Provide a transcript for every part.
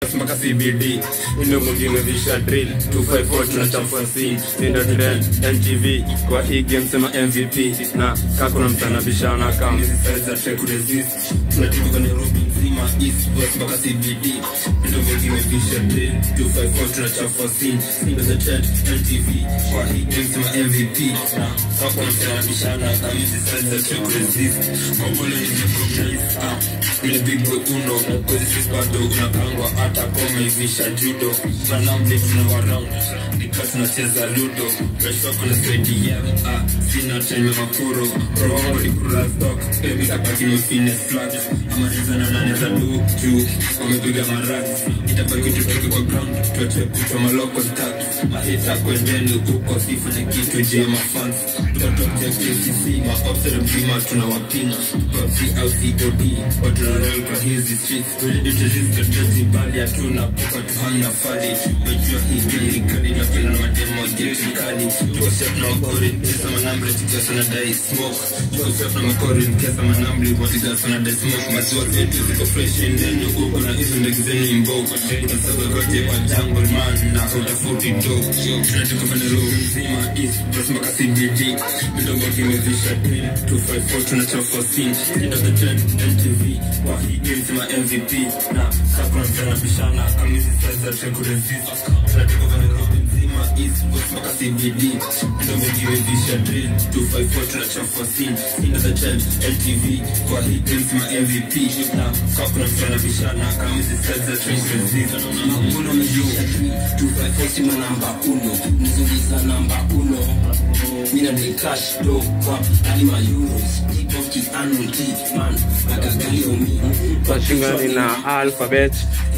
mpaka CBD ndio mwingine visha drill 254 tunachafua scene Tinder trend NTV kwa hii game sema MVP na kako na msana bishana kama hizi size za try to resist tunatibu kwa Nairobi nzima East West mpaka CBD ndio mwingine visha drill 254 tunachafua scene Tinder trend NTV kwa hii game sema MVP na kako na msana bishana kama hizi size za try to resist kwa bolo ni recognize ah ile big boy uno kwa hizi bado unapangwa hata kama ivisha judo manamle tuna waround nika tunacheza ludo kesho kuna sweaty yeah ah sina time makuro roho ni kura stock baby kabaki ni fitness flat ama nizana na neza do juu wamepiga marat itabaki tutoke kwa ground tuache kuchwa maloko stack mahita kwendeni huko sifanye kitu juu ya mafans tutatoka KCC maopsere mzima tunawapinga PUBG au COD watu na roll kwa hizi streets ready to risk the dirty bali hatuna puka tuhana fali wajua hii kili kali na kila na mademo geti kali tuko chef na wakori kesa manambre tukiwa sana dai smoke tuko chef na makori kesa manambre watiga sana dai smoke maziwa zetu ziko fresh ndani huko na hizo ndege zenu imbogo tunasaba kote kwa jungle man na utafuti dope tunatoka pande roho nzima east plus mpaka CBD mdogo kimezisha drill 254 tunachafua scene ndio the trend MTV kwa hii game sema MVP na sakura mtana bishana kamizi size za try to resist tunatoka pande roho nzima east west mpaka CBD mdogo kimezisha drill 254 tunachafua scene ndio the trend MTV kwa hii game sema MVP na sakura mtana bishana kamizi size za try to resist Makuno mejua 254 sima namba uno Nizuliza namba uno Mina ni cash do kwa alima euros Tipo ki anuti man Agagalio mi Washingani na alphabet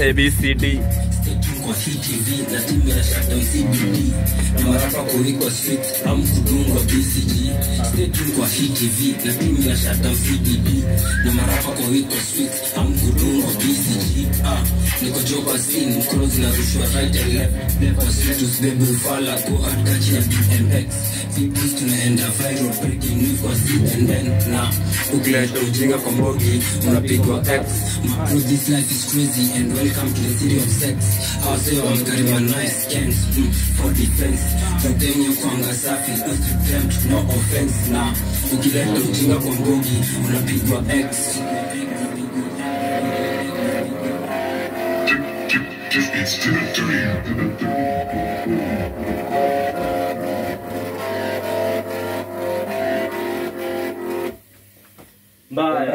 ABCD kwa hii TV na timu ya Shutdown CBD na marapa kuliko street am kudungwa BCG stay tuned kwa hii TV na timu ya Shutdown CBD na marapa kuliko street am kudungwa BCG ah niko joba scene close na rushwa right and left never status baby fala go hard catch na BMX Vipi tunaenda viral breaking news kwa CNN na ukileta ujinga kwa mbogi unapigwa X my bro this life is crazy and welcome to the city of sex Hawase wamekarima nice scans mm, for defense Tutenye kwanga safi attempt no offense na ukileta ujinga kwa mbogi unapigwa X Just beats to the dirty. mbaya